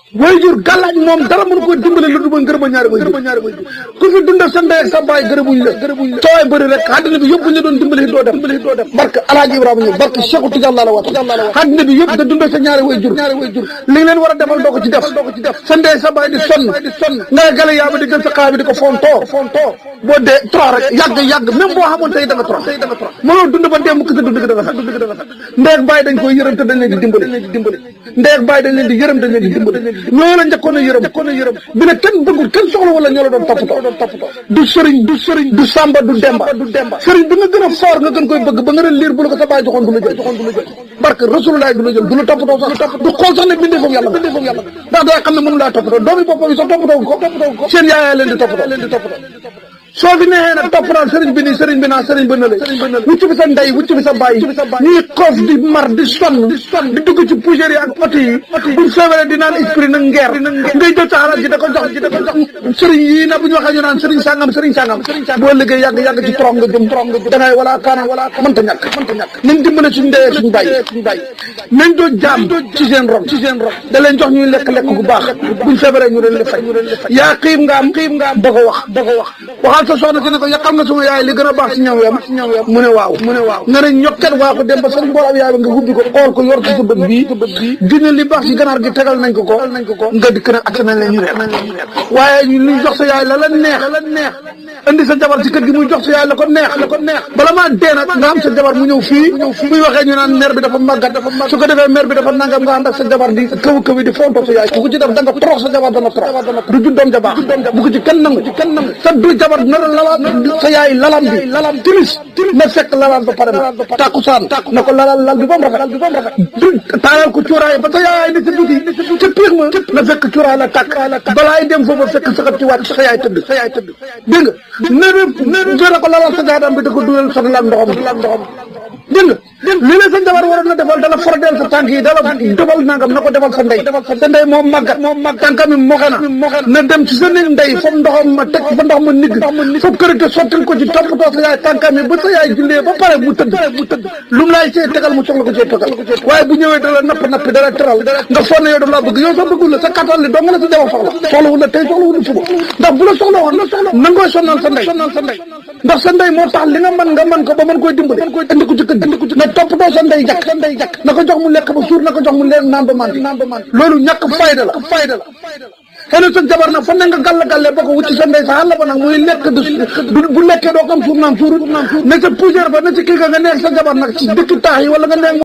waajur gàllaaj moom dara mënu ko dimbale lu dul ngërëm a ñaari waajur ku fi dundal sa ndey ak sa baay gërëmuñ la gërëmuñ la coowaay bëri rek àddina bi yëpp buñ la doon dimbale doo dem doo dem barke alaaji ibrahima ñëw barke Cheikhu Tidiane laa la wat àddina bi yëpp da dundal sa ñaari waajur li nga leen war a defal doo ko ci def sa ndey sa baay di sonn nga gale yaa ba di gën sa xaa bi di ko fontoo fontoo boo dee trop rek yàgg yàgg même boo xamoon tey da nga trop mënoo dund ba dee mukk sa dund gi dafa sax ndey ak baay dañ koy yërëm te dañ leen di dimbale ndey ak baay dañ leen di yërëm dañ leen di dimbale ñoo la njëkkoon a yërëm bi ne kenn bëggul kenn soxla wala ñoo la doon toppatoo du sëriñ du sëriñ du sàmba du demba sëriñ bi nga gën a foor nga gën koy bëgg ba nga ren liir bu la ko sa baay joxoon du la jël barke rasulullah du la jël du la toppatoo sax du xool sax ne bindee foofu yàlla ndax day xam ne mënu laa toppatoo doomi boppam yi sax toppatoo ko seen yaayaa leen di toppatoo soo fi neexee nag topp naan sëriñ bi nii sëriñ bi naa sëriñ bi na la wucc bi sa ndey wucc bi sa bàyyi ñuy xoof di mar di sonn di dugg ci poussière yi ak oto yi buñ feebaree di naan esprit na ngeer ngay jël sa xalaat ji da ko jox ji da ko jox sëriñ yii na bu ñu waxee ñu naan sëriñ sàngam sëriñ sàngam boo liggéey yàgg yàgg ci torom nga jëm torom nga jëm da ngay wala kaana wala mënta ñàkk mënta ñàkk nañ dimbale suñ ndeyee suñ bàyyi nañ doo jaam ci seen ron ci seen ron da leen jox ñuy lekk lekk bu baax buñ feebaree ñu leen di faj yaa xiim nga am xiim nga am da ko wax da ko wax waxal sa soxna si ne ko yàqal nga suma yaay li gën a baax si ñam yam mu ne waaw mu ne waaw nga ne ñokket waa ko dem ba sëriñ bool ab yaay ba nga hubbi ko xool ko yor ci sa bët bii gënal li baax si ganaar gi tegal nañ ko ko nga dikk nag ak nañ la ñu reer waaye ñu jox sa yaay la la neex la neex indi sa jabar ci kër gi muy jox sa yaay la ko neex la ko neex bala maa dee nag nga am sa jabar mu ñëw fii muy waxee ñu naan mère bi dafa màggat dafa màggat su ko defee mère bi dafa nangam nga ànd ak sa jabar di kaw kaw di fontoo sa yaay ku ko ci def da nga torox sa jabar dana torox du juddoom ja baax bu ko ci kenn nangu sa du jabar nar a lala sa yaay lalam bi lalam timis na fekk lalam ba pare na takkusaan na ko lalal lal bi ba mu rafet du taayal ko cuuraay ba sa yaay ni sa biti ca piir ma na fekk cuuraay la tàkk balaay dem foofu fekk saxat ci wàcc sa yaay tëdd sa yaay tëdd dégg nga néew na ko lalal sa jaadam bi da ko dugal sa lal ndoxam ndoxam dégg nga lii la sa jabar waroon na defal dala fordeel sa tànk yi dala defal nangam na ko defal sa ndey sa ndey moom màggat moom màgg tànkam yi moxe na na dem ci sa néeg ndey foofu ndoxam ma teg fa ndox ma nigg foofu kërite sottil ko ci toppatoo sa yaay tànkam yi ba sa yaay jullee ba pare mu tëdd lu mu laay see tegal mu soxla ko cee tegal waaye bu ñëwee dala napp nappi dala teral nga sonn yow daf laa bëgg yow sax bëggul la sa kattan li dong la sa jabar soxla soxlawul la tey soxlawul la suba ndax bu la soxla woon nangooy sonnal sa ndey ndax sa ndey moo tax li nga mën nga mën ko ba mën koy dimbali indi ko ci kër na toppatoo sa ndey jàkk sa ndey jàkk na ko jox mu lekk ba suur na ko jox mu leen naan ba mandi loolu ñàkk fayda la fayda la xëy na sa jabar nag fan ne nga gàll gàlle ba ko wucci sa ndey sa xàll ba nag muy lekk du bu lekkee doo ko am suur naam suur ne sa poussière ba ne ci kii ga nga neex sa jabar nag ci dëkk taax yi wala nga neex